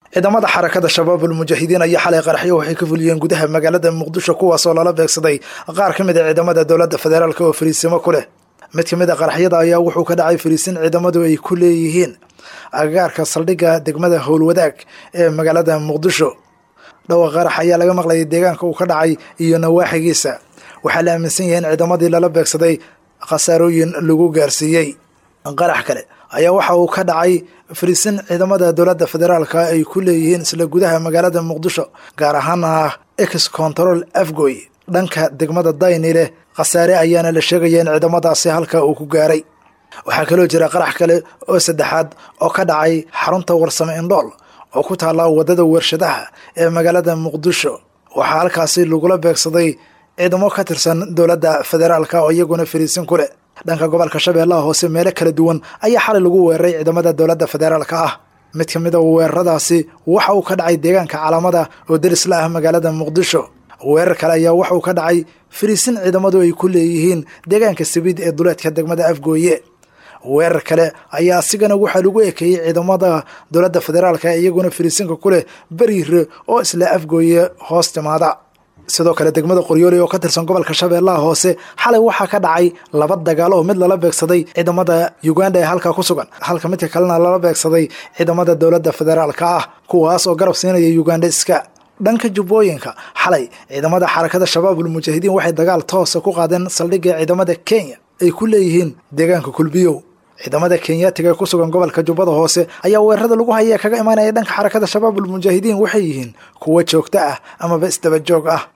ciidamada xarakada shabaabul mujaahidiin ayaa xalay qaraxyo waxay ka fuliyeen gudaha magaalada muqdisho kuwaasoo lala beegsaday qaar ka mid a ciidamada dowladda federaalk oo fariisimo ku leh mid ka mid a qaraxyada ayaa wuxuu ka dhacay fariisin ciidamadu ay ku leeyihiin agagaarka saldhigga degmada howlwadaag ee magaalada muqdisho dhawa qarax ayaa laga maqlayay deegaanka uu ka dhacay iyo nawaaxigiisa waxaa la aaminsan yahay in ciidamadii lala beegsaday khasaarooyin lagu gaarsiiyey qarax kale ayaa waxa uu ka dhacay fariisin ciidamada dowladda federaalka ay ku leeyihiin isla gudaha magaalada muqdisho gaar ahaana ex control afgoy dhanka degmada dayni leh khasaare ayaana la sheegaya in ciidamadaasi halka uu ku gaaray waxaa kaloo jira qarax kale oo saddexaad oo ka dhacay xarunta warsame indhool oo ku taalla waddada warshadaha ee magaalada muqdisho waxaa halkaasi lagula beegsaday ciidamo ka tirsan dowladda federaalka oo iyaguna fariisin ku leh dhanka gobolka shabeellaha hoose meelo kala duwan ayaa xalay lagu weeraray ciidamada dowladda federaalka ah mid ka mid a weeraradaasi waxa uu ka dhacay deegaanka calaamada oo derisla ah magaalada muqdisho weerar kale ayaa waxa uu ka dhacay fariisin ciidamadu ay ku leeyihiin deegaanka sabiid ee duleedka degmada afgooye weerar kale ayaa asigana waxaa lagu ekeeyey ciidamada dowladda federaalka iyaguna fariisinka ku leh beriire oo isla afgooye hoos timaada sidoo kale degmada qoryooli oo ka tirsan gobolka shabeellaha hoose xalay waxaa ka dhacay laba dagaal oo mid lala beegsaday ciidamada uganda ee halkaa ku sugan halka midka kalena lala beegsaday ciidamada dowladda federaalka ah kuwaas oo garab siinaya ugandeska dhanka jubbooyinka xalay ciidamada xarakada shabaabul mujaahidiin waxay dagaal toosa ku qaadeen saldhigga ciidamada kenya ay ku leeyihiin deegaanka kulbiyow ciidamada kenyaatiga ku sugan gobolka jubbada hoose ayaa weerarada lagu haya kaga imaanaya dhanka xarakada shabaabul mujaahidiin waxay yihiin kuwo joogto ah amaba isdaba joog ah